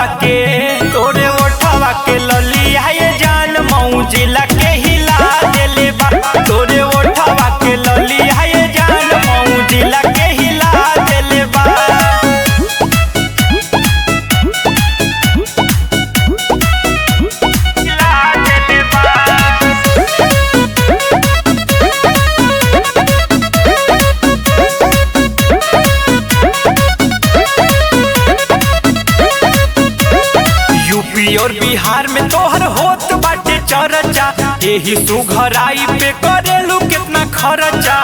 ओठवा के तोरे ओठवा के ललिया ये जान मौजिला के हिला देले बा तोरे ओठवा के ललिया ये जान मौजिला के हिला देले बा यूपी और बिहार में तोहर होत बाटे चर्चा यही सुघराई पे करेलू कितना खर्चा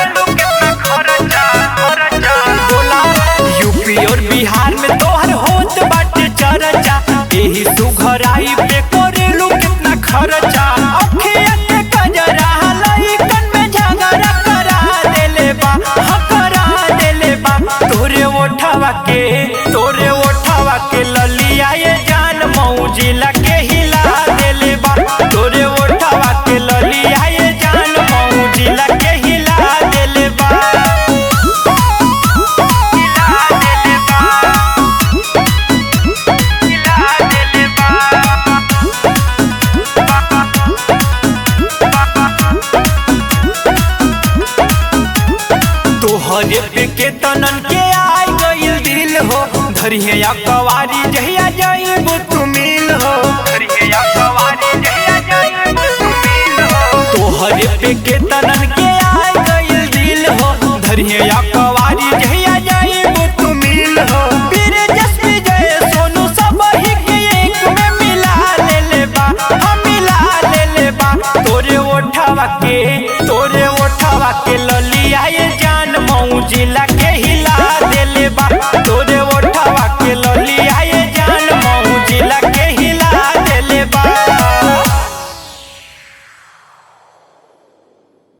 बोला यूपी और बिहार में तोहर होत बाटे चर्चा यही सुघराई पे करेलू कितना खर्चा अखिया के कजरा लइकन में झगड़ा करा देले बा हाँ करा देले बा तोरे ओठवा के तोरे ओठवा के ललिया ये जान मौजिला के हिला देले बा तोरे ओठवा के ललिया ये जान मौजिला के हिला देले बा हिला देले बा हिला देले बा तोहरे पे के तनन के आई गइल दिल हो धरिहे या कवारी जहिया जाइबो तू मिल हो धरिहे या कवारी जहिया जाइबो तू मिल हो तोहरे पे के तनन के आई गइल दिल हो धरिहे या कवारी जहिया जाइबो तू मिल हो पीर जसपी जय सोनू सब ही के एक में मिला ले ले बा हम मिला ले ले बा तोरे ओठवा के तोरे ओठवा के ललिया ये जान मौजिला